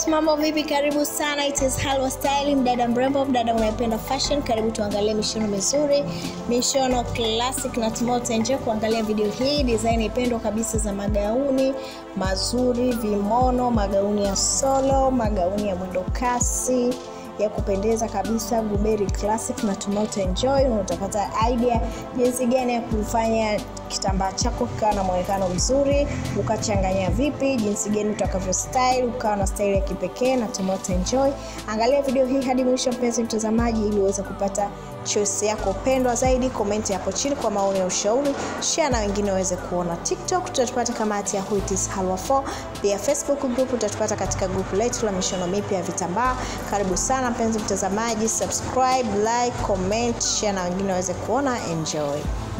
guys, mambo vipi? Karibu sana, it is Halwa Style, mdada mrembo, mdada unayependa fashion. Karibu tuangalie mishono mizuri, mishono classic na tumao utaenjoy kuangalia video hii. Design ipendwa kabisa za magauni mazuri, vimono, magauni ya solo, magauni ya mwendo kasi ya kupendeza kabisa Guberi Classic na tumao utaenjoy na utapata idea jinsi gani ya kufanya kitambaa chako kikawa na mwonekano mzuri, ukachanganya vipi, jinsi gani utakavyo style ukawa na style ya kipekee na tumao utaenjoy. Angalia video hii hadi mwisho, mpenzi mtazamaji, ili uweze kupata choice yako pendwa zaidi. Komenti hapo chini kwa maoni ya ushauri, share na wengine waweze kuona. TikTok tutatupata kama at Yahoo it is Halwa 4. Pia Facebook group utatupata katika group letu la mishono mipya ya vitambaa. Karibu sana mpenzi mtazamaji, subscribe, like, comment, share na wengine waweze kuona. Enjoy.